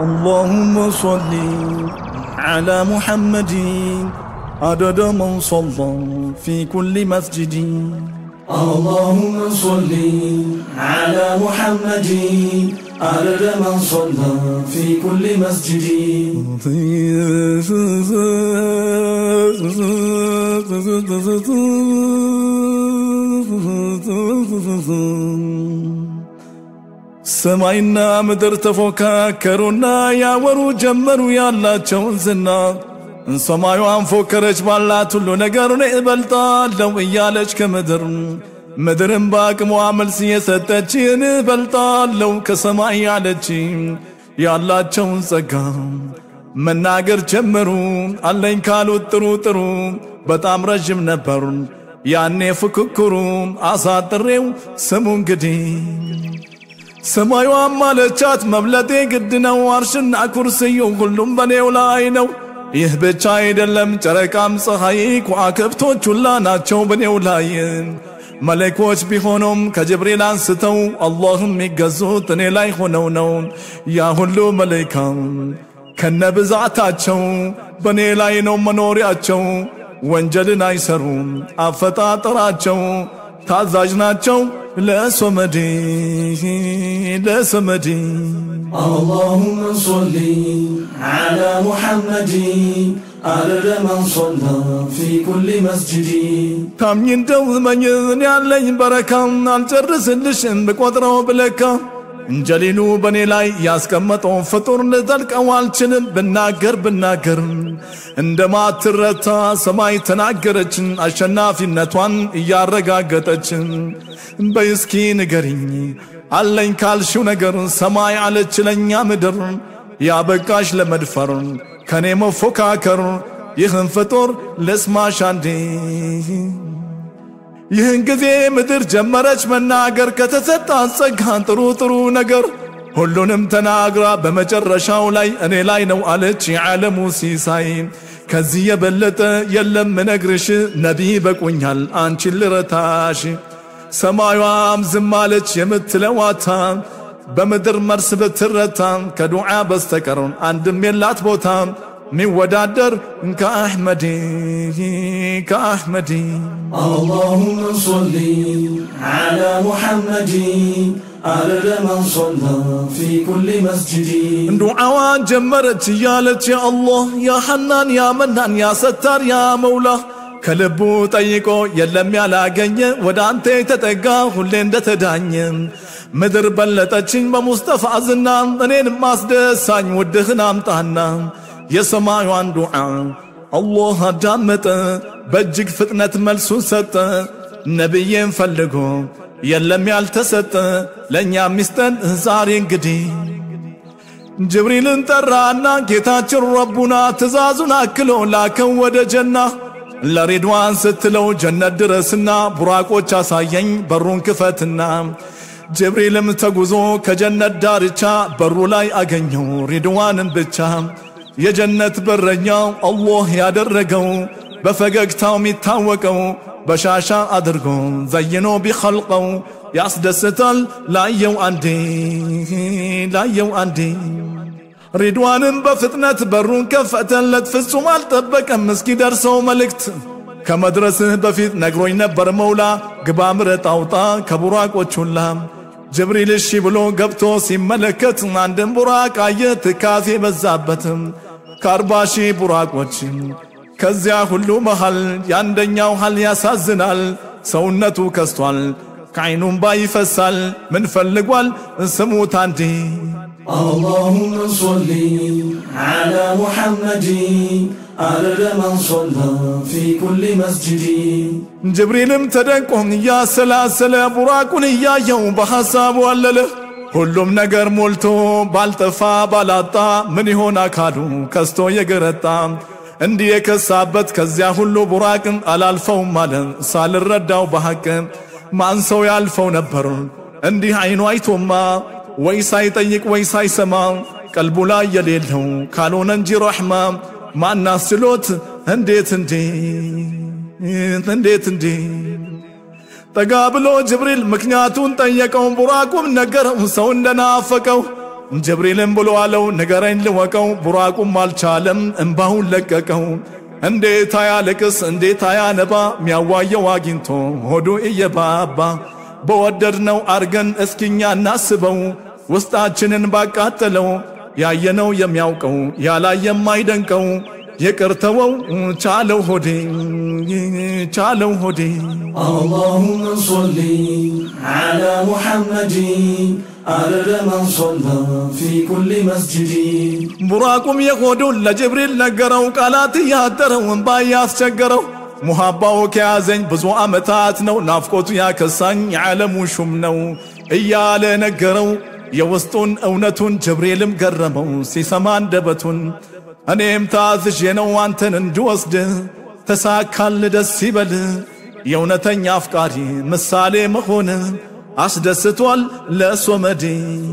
اللهم صل على محمد عدد من صلى في كل مسجد اللهم صل على محمد عدد من صلى في كل مسجد ሰማይና ምድር ተፎካከሩና ያወሩ ጀመሩ ያላቸውን ዝና ሰማዩን ፎከረች ባላት ሁሉ ነገር እኔ እበልጣለሁ እያለች ከምድር ምድርን በአቅሟ መልስ የሰጠች እኔ እበልጣለሁ ከሰማይ ያለች ያላቸውን ጸጋ መናገር ጀመሩ። አለኝ ካሉት ጥሩ ጥሩ በጣም ረዥም ነበሩ። ያኔ ፍክክሩ አሳጥሬው ስሙ እንግዲህ ሰማዩም አለቻት መብለጤ ግድ ነው፣ አርሽና ኩርስዩ ሁሉም በኔው ላይ ነው። ይህ ብቻ አይደለም፣ ጨረቃም ፀሐይ ከዋክብቶች ሁላ ናቸው በኔው ላይ። መለኮች ቢሆኑም ከጅብሪል አንስተው አላህም የሚገዙት እኔ ላይ ሆነው ነው። ያ ሁሉ መለይካ ከነ ብዛታቸው በእኔ ላይ ነው መኖሪያቸው። ወንጀልን አይሰሩም አፈጣጠራቸው ታዛዥ ናቸው ለሶመዴ ለሶመዴ اللهم صل على محمد عدد من صلى في كل مسجد ታምኝ እንደው መኝን ያለኝ በረካም አልጨርስልሽም ብቆጥረው ብለካ እንጀሊሉ በእኔ ላይ ያስቀመጠው ፍጡር ልዘልቀው አልችልም ብናገር ብናገር እንደማትረታ ሰማይ ተናገረችን አሸናፊነቷን እያረጋገጠችን በይስኪ ንገሪኝ አለኝ ካልሽው ነገር ሰማይ አለች ለኛ ምድር ያበቃሽ ለመድፈር ከኔ መፎካከር ይህን ፍጡር ልስማሽ አንዴ ይህን ጊዜ ምድር ጀመረች መናገር ከተሰጣት ጸጋን ጥሩ ጥሩ ነገር ሁሉንም ተናግራ በመጨረሻው ላይ እኔ ላይ ነው አለች የዓለሙ ሲሳይ ከዚህ የበለጠ የለም ምነግርሽ ነቢይ በቁኛል አንቺን ልረታሽ ሰማዩም ዝም አለች የምትለዋታ በምድር መርስ ብትረታ ከዱዓ በስተቀር አንድም የላት ቦታ ሚወዳደር ከአሕመዲ ከአሕመዲ اللهم صل على محمد عدد من صلى في كل مسجد ዱዓዋን ጀመረች እያለች ያ አላህ ያ ሐናን ያ መናን ያ ሰታር ያ መውላ ከልቡ ጠይቆ የለም ያላገኘ ወደ አንተ የተጠጋ ሁሌ እንደተዳኘ ምድር በለጠችኝ በሙስጠፋ ዝና እኔን ማስደሳኝ ውድህን አምጣና የሰማዩን ዱዓ አላህ አዳመጠ በእጅግ ፍጥነት መልሱን ሰጠ ነቢዬን ፈልጎ የለም ያልተሰጠ ለእኛ ሚስጠን ዛሬ እንግዲህ ጅብሪልን ጠራና ጌታችን ረቡና ትእዛዙን አክሎ ላከው ወደ ጀና ለሬድዋን ስትለው ጀነት ድረስና ቡራቆች አሳየኝ በሩን ክፈትና ጅብሪልም ተጉዞ ከጀነት ዳርቻ በሩ ላይ አገኘው ሬድዋንን ብቻ የጀነት በረኛው አላህ ያደረገው በፈገግታው የሚታወቀው በሻሻ አድርጎ ዘይኖ ቢኸልቀው ያስደስታል ላየው አንዴ ላየው አንዴ ሪድዋንም በፍጥነት በሩን ከፈተለት ፍጹም አልጠበቀም እስኪደርሰው መልእክት ከመድረስህ በፊት ነግሮኝ ነበር መውላ ግባ ምረጥ አውጣ ከቡራቆች ሁላ ጅብሪል እሺ ብሎ ገብቶ ሲመለከት አንድን ቡራቅ አየ ትካዜ በዛበትም ከአርባ ሺህ ቡራቆች ከዚያ ሁሉ መሃል የአንደኛው ሃል ያሳዝናል ሰውነቱ ከስቷል ከዐይኑም ባ ይፈሳል ምን ፈልጓል ስሙት አንዴ اللهم صل على محمد عدد من صلى في كل مسجد ጅብሪልም ተደንቆ እያሰላሰለ ቡራቁን እያየው በሐሳቡ አለለ ሁሉም ነገር ሞልቶ ባልጠፋ ባላጣ ምን ይሆን አካሉ ከስቶ የገረጣ እንዲህ የከሳበት ከዚያ ሁሉ ቡራቅን አላልፈውም አለ ሳልረዳው በሐቅ ማን ሰው ያልፈው ነበር እንዲህ አይኑ አይቶማ ወይ ሳይጠይቅ ወይ ሳይሰማ ቀልቡ ላይ የሌለው ካልሆነ እንጂ ረሕማ ማናስችሎት እንዴት እንዴት እንዴት እንዴ ጠጋ ብሎ ጅብሪል ምክንያቱን ጠየቀው ቡራቁም ነገረው ሰው እንደናፈቀው ጅብሪልም ብሎ አለው ንገረኝ ልወቀው። ቡራቁም አልቻለም እምባውን ለቀቀው። እንዴት አያለቅስ እንዴት አያነባ ሚያዋየው አግኝቶ ሆዱ እየባባ በወደድነው አርገን እስኪኛ እናስበው ውስጣችንን ባቃጠለው ያየነው የሚያውቀው ያላየ የማይደንቀው የቅርተወው ቻለው ሆዴ ቻለው ሆዴ اللهم صل على محمد عدد من صلى في كل مسجد ቡራቁም የሆዱን ለጅብሪል ነገረው ቃላት እያጠረው እምባ እያስቸገረው ሙሃባው ከያዘኝ ብዙ ዓመታት ነው ናፍቆቱ ያከሳኝ የዓለሙ ሹም ነው እያለ ነገረው የውስጡን እውነቱን ጅብሪልም ገረመው ሲሰማ አንደበቱን እኔም ታዝዤ ነው አንተን እንድወስድ ተሳካል ደስ ይበል የእውነተኛ አፍቃሪ ምሳሌ መሆን አስደስቷል ለሶመዴ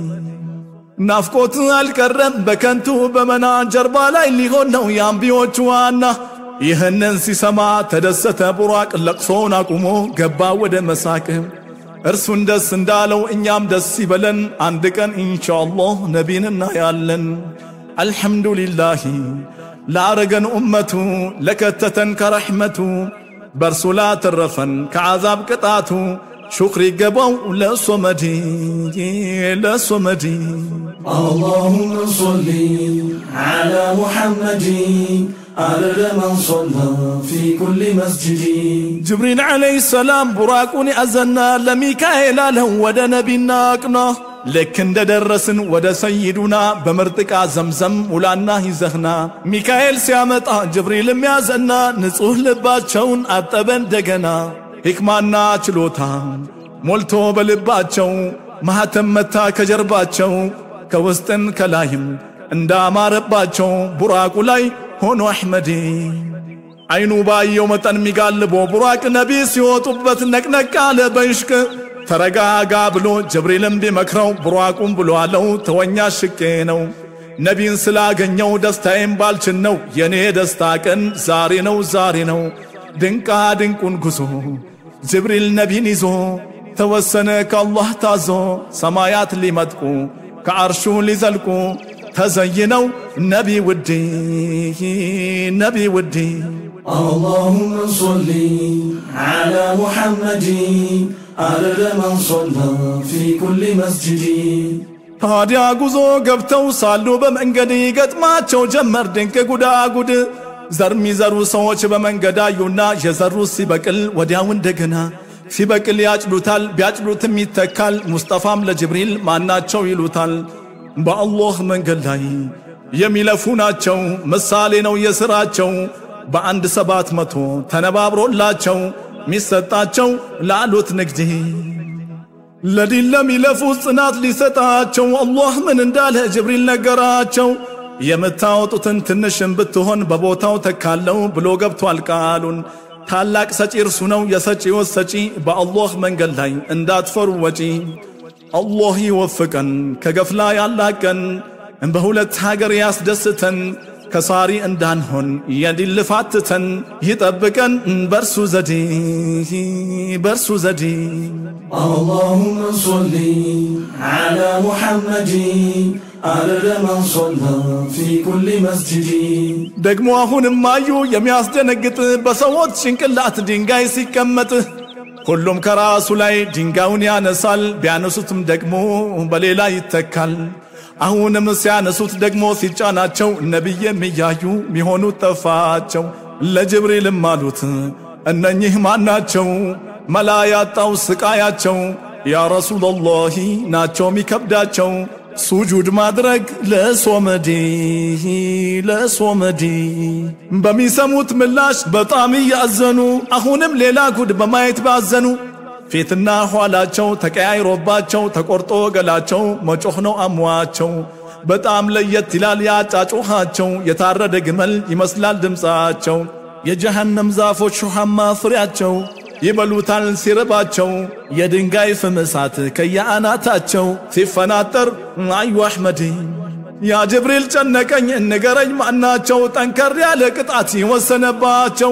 ናፍቆት አልቀረም በከንቱ በመና ጀርባ ላይ ሊሆን ነው የአንቢዎቹ ዋና ይህንን ሲሰማ ተደሰተ ቡራቅ ለቅሶውን አቁሞ ገባ ወደ መሳቅ እርሱን ደስ እንዳለው እኛም ደስ ይበለን አንድ ቀን ኢንሻአላህ ነቢን እናያለን አልሐምዱሊላሂ ላረገን ኡመቱ ለከተተን ከረሕመቱ በእርሱ ላተረፈን ከዓዛብ ቅጣቱ ሹክር ይገባው ለሶመዲ ለሶመዲ اللهم صل على محمد عدد من صلى في كل مسجد ጅብሪል ዓለይሂ ሰላም ቡራቁን ያዘና ለሚካኤል አለው ወደ ነቢና አቅና ልክ እንደ ደረስን ወደ ሰይዱና በምርጥ ዕቃ ዘምዘም ውላና ይዘህና ሚካኤል ሲያመጣ ጅብሪልም ያዘና ንጹሕ ልባቸውን አጠበ እንደገና ሕክማና ችሎታ ሞልቶ በልባቸው ማኅተም መታ ከጀርባቸው ከውስጥን ከላይም እንዳማረባቸው ቡራቁ ላይ ሆኖ አሕመዴ አይኑ ባየው መጠን ሚጋልቦ ቡራቅ ነቢ ሲወጡበት ነቅነቅ አለ በይሽቅ ተረጋጋ ብሎ ጅብሪልም ቢመክረው ቡራቁም ብሎ አለው ተወኛ ሽቄ ነው ነቢን ስላገኘው ደስታዬም ባልችን ነው የኔ ደስታ ቀን ዛሬ ነው ዛሬ ነው ድንቃ ድንቁን ጉዞ ጅብሪል ነቢን ይዞ ተወሰነ ከአላህ ታዞ ሰማያት ሊመጥቁ ከአርሹ ሊዘልቁ ተዘይነው ነቢ ውዴ ነቢ ውዴ اللهم صل على محمد عدد من صلى في كل مسجد ታዲያ ጉዞ ገብተው ሳሉ በመንገድ ይገጥማቸው ጀመር ድንቅ ጉዳጉድ ዘር ሚዘሩ ሰዎች በመንገድ አዩና የዘሩት ሲበቅል ወዲያው እንደገና ሲበቅል ያጭዱታል ቢያጭዱትም ይተካል ሙስጠፋም ለጅብሪል ማናቸው ይሉታል በአላህ መንገድ ላይ የሚለፉ ናቸው ምሳሌ ነው የሥራቸው በአንድ ሰባት መቶ ተነባብሮላቸው ሚሰጣቸው ላሉት ንግድ ለዲን ለሚለፉ ጽናት ሊሰጣቸው አላህ ምን እንዳለ ጅብሪል ነገራቸው የምታወጡትን ትንሽም ብትሆን በቦታው ተካለው ብሎ ገብቷል ቃሉን ታላቅ ሰጪ እርሱ ነው የሰጪዎች ሰጪ በአላህ መንገድ ላይ እንዳትፈሩ ወጪ አላህ ይወፍቀን ከገፍላ ያላቀን በሁለት ሀገር ያስደስተን ከሳሪ እንዳንሆን የዲን ልፋትተን ይጠብቀን በርሱ ዘዴ በርሱ ዘዴ اللهم صل على محمد عدد من صلى في كل مسجد ደግሞ አሁንም አዩ የሚያስደነግጥ በሰዎች ጭንቅላት ድንጋይ ሲቀመጥ ሁሉም ከራሱ ላይ ድንጋዩን ያነሳል ቢያነሱትም ደግሞ በሌላ ይተካል አሁንም ሲያነሱት ደግሞ ሲጫናቸው ነቢይም እያዩ ሚሆኑት ጠፋቸው ለጅብሪልም አሉት እነኚህ ማናቸው መላ ያጣው ስቃያቸው ያ ረሱላላሂ ናቸው ሚከብዳቸው ሱጁድ ማድረግ ለሶመዴ ለሶመዴ በሚሰሙት ምላሽ በጣም እያዘኑ አሁንም ሌላ ጉድ በማየት ባዘኑ ፊትና ኋላቸው ተቀያይሮባቸው ተቆርጦ ገላቸው መጮህ ነው አሟቸው በጣም ለየት ይላል ያጫጩኻቸው የታረደ ግመል ይመስላል ድምፃቸው የጀሃነም ዛፎች ሹሃማ ፍሬያቸው ይበሉታል ሲርባቸው የድንጋይ ፍም እሳት ከየአናታቸው ሲፈናጠር አዩ አሕመድ ያ ጅብሪል ጨነቀኝ ንገረኝ ማናቸው ጠንከር ያለ ቅጣት ይወሰነባቸው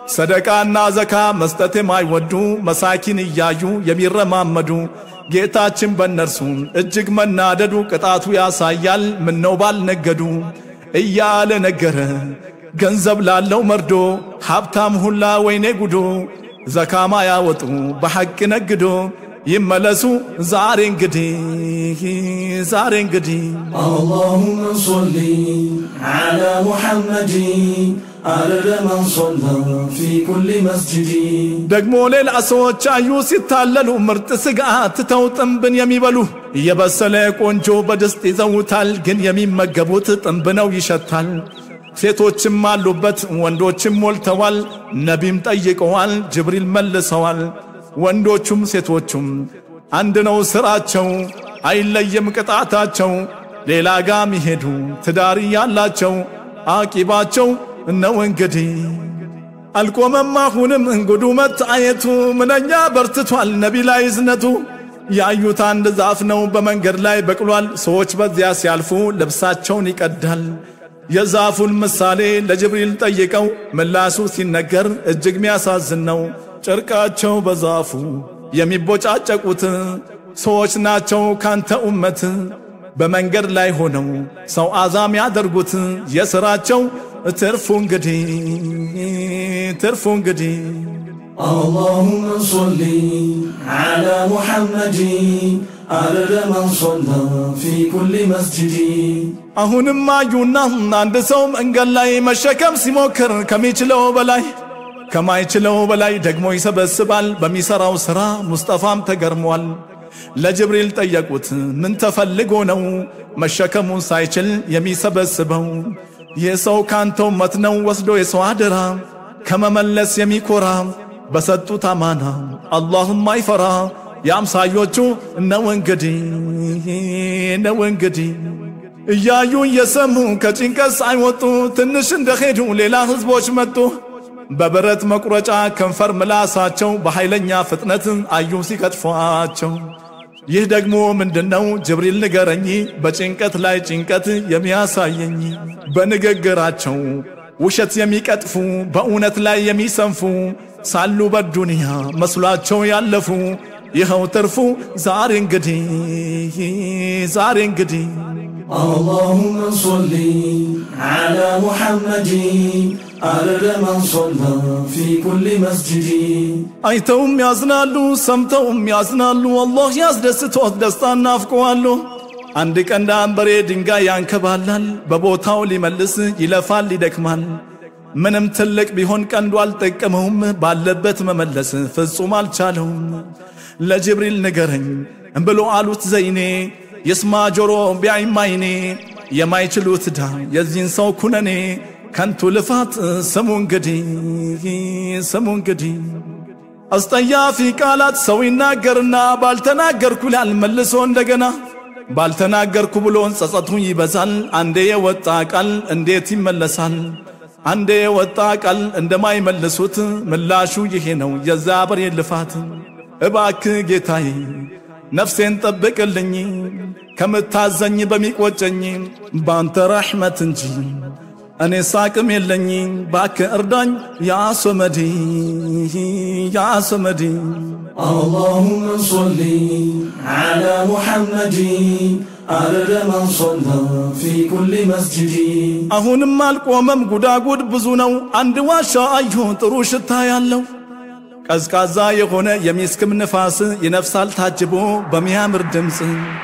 ሰደቃና ዘካ መስጠት የማይወዱ መሳኪን እያዩ የሚረማመዱ ጌታችን በእነርሱ እጅግ መናደዱ ቅጣቱ ያሳያል ምነው ባልነገዱ እያለ ነገረ ገንዘብ ላለው መርዶ ሀብታም ሁላ ወይኔ ጉዶ ዘካማ ያወጡ በሐቅ ነግዶ ይመለሱ ዛሬ እንግዲህ ዛሬ እንግዲህ اللهم صل على محمد عدد من صلى في كل مسجد ደግሞ ሌላ ሰዎች አዩ ሲታለሉ ምርጥ ስጋ ትተው ጥንብን የሚበሉ እየበሰለ ቆንጆ በድስት ይዘውታል፣ ግን የሚመገቡት ጥንብ ነው ይሸታል። ሴቶችም አሉበት ወንዶችም ሞልተዋል። ነቢም ጠይቀዋል፣ ጅብሪል መልሰዋል። ወንዶቹም ሴቶቹም አንድ ነው ስራቸው፣ አይለይም ቅጣታቸው። ሌላ ጋ ሚሄዱ ትዳር ያላቸው አቂባቸው ነው እንግዲህ አልቆመም አሁንም እንጉዱ መታየቱ ምንኛ በርትቷል ነቢ ላይ እዝነቱ። ያዩት አንድ ዛፍ ነው በመንገድ ላይ በቅሏል። ሰዎች በዚያ ሲያልፉ ልብሳቸውን ይቀዳል። የዛፉን ምሳሌ ለጅብሪል ጠይቀው ምላሱ ሲነገር እጅግ ሚያሳዝን ነው። ጨርቃቸው በዛፉ የሚቦጫጨቁት ሰዎች ናቸው ካንተ ኡመት በመንገድ ላይ ሆነው ሰው አዛም ያደርጉት የሥራቸው ትርፉ እንግዲህ ትርፉ እንግዲህ اللهم صل على محمد عدد من صلى في كل مسجد አሁንም አዩና አንድ ሰው መንገድ ላይ መሸከም ሲሞክር ከሚችለው በላይ ከማይችለው በላይ ደግሞ ይሰበስባል በሚሰራው ሥራ ሙስጠፋም ተገርሟል። ለጅብሪል ጠየቁት ምን ተፈልጎ ነው መሸከሙን ሳይችል የሚሰበስበው? ይህ ሰው ካንተ ኡመት ነው ወስዶ የሰው አደራ ከመመለስ የሚኮራ በሰጡት አማና አላህም አይፈራ የአምሳዮቹ ነው እንግዲህ ነው እንግዲህ እያዩ እየሰሙ ከጭንቀት ሳይወጡ ትንሽ እንደሄዱ ሌላ ህዝቦች መጡ። በብረት መቁረጫ ከንፈር ምላሳቸው በኃይለኛ ፍጥነት አዩ ሲቀጥፏቸው። ይህ ደግሞ ምንድነው? ጅብሪል ንገረኝ፣ በጭንቀት ላይ ጭንቀት የሚያሳየኝ በንግግራቸው ውሸት የሚቀጥፉ በእውነት ላይ የሚሰንፉ ሳሉ በዱንያ መስሏቸው ያለፉ ይኸው ትርፉ ዛሬ እንግዲህ ዛሬ እንግዲህ اللهم صل على محمد عدد من صلى في كل مسجد አይተውም ያዝናሉ፣ ሰምተውም ያዝናሉ። አላህ ያስደስቶት ደስታን ናፍቀዋሉ። አንድ ቀንድ አንበሬ ድንጋይ ያንከባላል፣ በቦታው ሊመልስ ይለፋል ይደክማል። ምንም ትልቅ ቢሆን ቀንዱ አልጠቀመውም፣ ባለበት መመለስ ፍጹም አልቻለውም። ለጅብሪል ንገረኝ ብሎ አሉት ዘይኔ የስማ ጆሮ ቢያይም አይኔ የማይችሉት ዳ የዚህን ሰው ኩነኔ ከንቱ ልፋት ስሙ እንግዲህ ስሙ እንግዲህ አስጠያፊ ቃላት ሰው ይናገርና ባልተናገርኩ ይላል መልሶ እንደገና ባልተናገርኩ ብሎን ጸጸቱ ይበዛል። አንዴ የወጣ ቃል እንዴት ይመለሳል? አንዴ የወጣ ቃል እንደማይመልሱት ምላሹ ይሄ ነው የዛ በሬ ልፋት። እባክ ጌታዬ ነፍሴን ጠብቅልኝ ከምታዘኝ በሚቆጨኝ ባንተ ረሕመት እንጂ እኔ ሳቅም የለኝ ባክ እርዳኝ ያ ሶመዲ ያ ሶመዲ اللهم صل على محمد عدد من صلى في كل مسجد አሁንም አልቆመም ጉዳጉድ ብዙ ነው አንድ ዋሻ አዩ ጥሩ ሽታ ያለው ቀዝቃዛ የሆነ የሚስክም ንፋስ ይነፍሳል ታጅቦ በሚያምር ድምፅ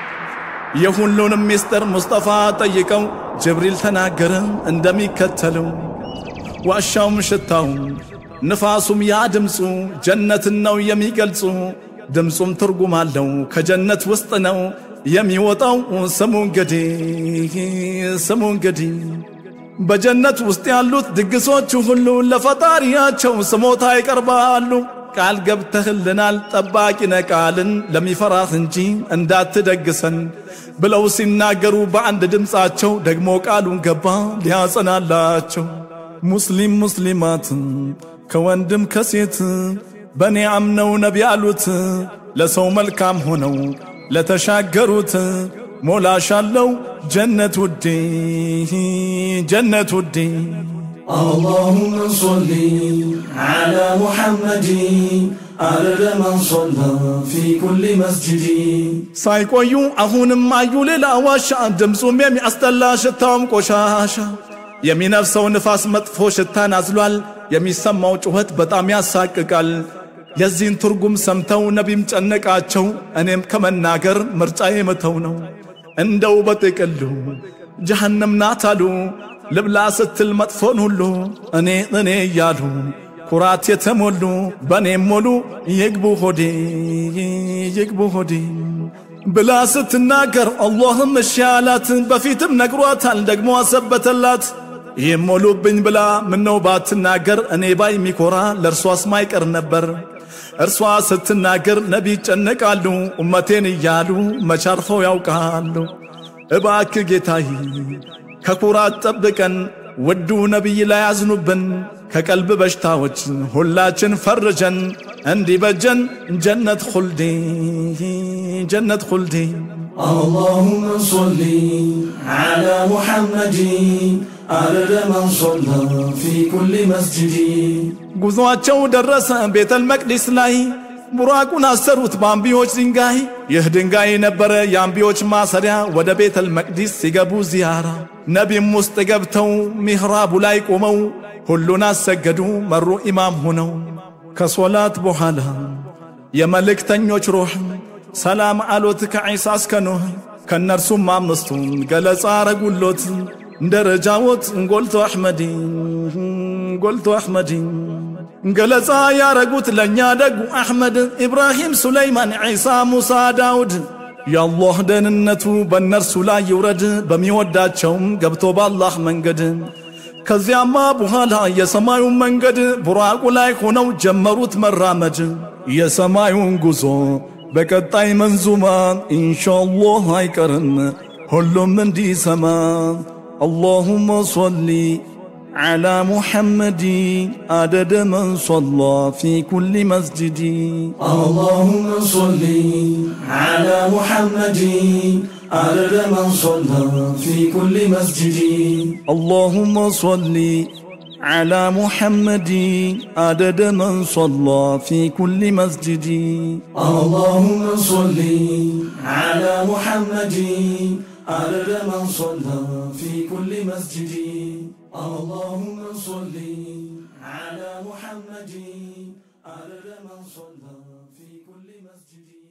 የሁሉንም ምስጢር ሙስጠፋ ጠይቀው ጅብሪል ተናገረ እንደሚከተለው ዋሻውም ሽታውም ንፋሱም ያ ድምፁ ጀነትን ነው የሚገልጹ ድምፁም ትርጉም አለው ከጀነት ውስጥ ነው የሚወጣው ስሙ እንግዲህ ስሙ እንግዲህ በጀነት ውስጥ ያሉት ድግሶቹ ሁሉ ለፈጣሪያቸው ስሞታ ይቀርባሉ። ቃል ገብተህልናል ጠባቂ ነቃልን ለሚፈራህ እንጂ እንዳትደግሰን ብለው ሲናገሩ በአንድ ድምፃቸው ደግሞ ቃሉን ገባ ሊያጸናላቸው። ሙስሊም ሙስሊማት ከወንድም ከሴት በእኔ አምነው ነቢ ያሉት ለሰው መልካም ሆነው ለተሻገሩት ሞላሻለው ጀነት ውዴ ጀነት ውዴ اللهم صل على محمد عدد من صلى في كل مسجد ሳይቆዩ አሁንም አዩ ሌላ ዋሻ ድምፁም የሚያስጠላ ሽታውም ቆሻሻ የሚነፍሰው ንፋስ መጥፎ ሽታን አዝሏል የሚሰማው ጩኸት በጣም ያሳቅቃል የዚህን ትርጉም ሰምተው ነቢም ጨነቃቸው እኔም ከመናገር ምርጫዬ መተው ነው እንደው በጥቅሉ ጀሃነም ናት አሉ ልብላ ስትል መጥፎን ሁሉ እኔ እኔ እያሉ ኩራት የተሞሉ በእኔም ሞሉ ይግቡ ሆዴ ይግቡ ሆዴ ብላ ስትናገር አላህም እሺ አላት። በፊትም ነግሯታል ደግሞ አሰበተላት። ይህም ሞሉብኝ ብላ ምነው ባትናገር እኔ ባይ የሚኮራ ለእርሷስ ማይቀር ነበር። እርሷ ስትናገር ነቢ ይጨነቃሉ ኡመቴን እያሉ መቻርፈው ያውቃሉ። እባክ ጌታዬ ከኩራት ጠብቀን ውዱ ነቢይ ላይ ያዝኑብን ከቀልብ በሽታዎች ሁላችን ፈርጀን እንዲበጀን ጀነት ኹልዲ ጀነት ኹልዲ اللهم صل على محمد عدد من صلى في كل مسجد ጉዞአቸው ደረሰ ቤተል መቅዲስ ላይ ቡራቁን አሰሩት በአምቢዎች ድንጋይ ይህ ድንጋይ ነበረ የአምቢዎች ማሰሪያ ወደ ቤተል መቅዲስ ሲገቡ ዚያራ ነቢም ውስጥ ገብተው ሚህራቡ ላይ ቆመው ሁሉን አሰገዱ መሩ ኢማም ሆነው ከሶላት በኋላ የመልእክተኞች ሩህ ሰላም አሎት ከዒሳ እስከ ኖህ ከእነርሱም አምስቱን ገለጻ አረጉሎት ደረጃዎት ጎልቶ አሕመዲ ጎልቶ አሕመዲ ገለጻ ያረጉት ለእኛ ደጉ አሕመድ ኢብራሂም፣ ሱለይማን፣ ዒሳ፣ ሙሳ፣ ዳውድ የአላህ ደህንነቱ በእነርሱ ላይ ይውረድ በሚወዳቸውም ገብቶ በአላህ መንገድ ከዚያማ በኋላ የሰማዩን መንገድ ቡራቁ ላይ ሆነው ጀመሩት መራመድ የሰማዩን ጉዞ በቀጣይ መንዙማ ኢንሻአላህ አይቀርም ሁሉም እንዲሰማ اللهم صل على محمد عدد من صلى في كل مسجد اللهم صل على محمد عدد من صلى في كل مسجد اللهم صل على محمد عدد من صلى في كل مسجد اللهم صل على محمد عدد من صلى في كل مسجد اللهم صل على محمد عدد من صلى في كل مسجد